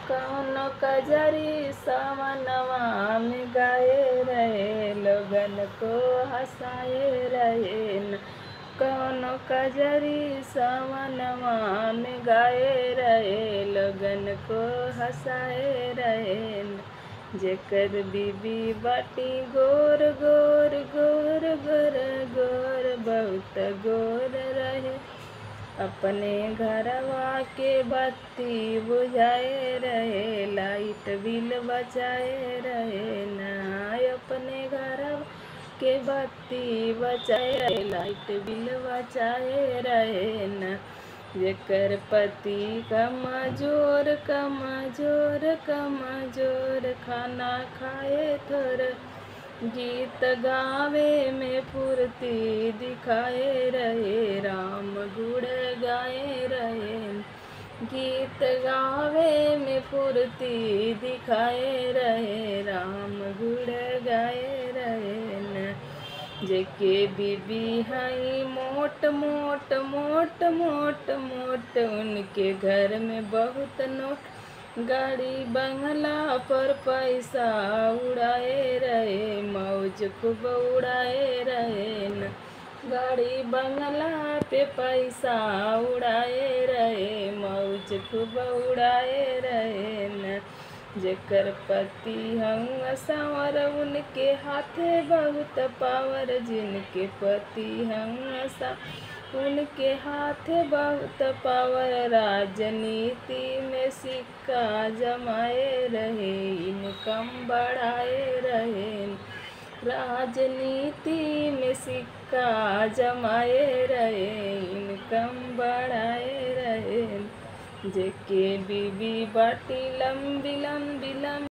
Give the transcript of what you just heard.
कौनो कजरी सावनवा में गाए रहे लोगन को हंसाए रहे न कौनो कजरी सावनवा में गाए रहे लोगन को हंसाए रहे न जेकर बीबी बाटी गोर गोर गोर गोर गोर बहुत गोर रहे अपने घरवा के बत्ती बुझाए रहे लाइट बिल बचाए रहे ना अपने घरवा के बत्ती बचाए रहे लाइट बिल बचाए रहे ना जेकर पति कमजोर कमजोर कमजोर खाना खाए थोड़ा गीत गावे में फुर्ती दिखाए रहे राम गुण गाए रहे गीत गावे में फुर्ती दिखाए रहे राम गुण गाए रहे न जेके बीबी हई मोट मोट मोट मोट मोट उनके घर में बहुत नोट गाड़ी बंगला पर पैसा उड़ाए रहे मौज खूब उड़ाए रहे न गाड़ी बंगला पे पैसा उड़ाए रहे मौज खूब उड़ाए रहे न जेकर पति हम संवर उनके हाथे बहुत पावर जिनके पति हम सा उनके हाथ बहुत पावर राजनीति में सिक्का जमाए रहे इनकम बढ़ाए रहे राजनीति में सिक्का जमाए रहे इनकम बढ़ाए रहे जेके बीबी बाटी लंबी लंबी लंबी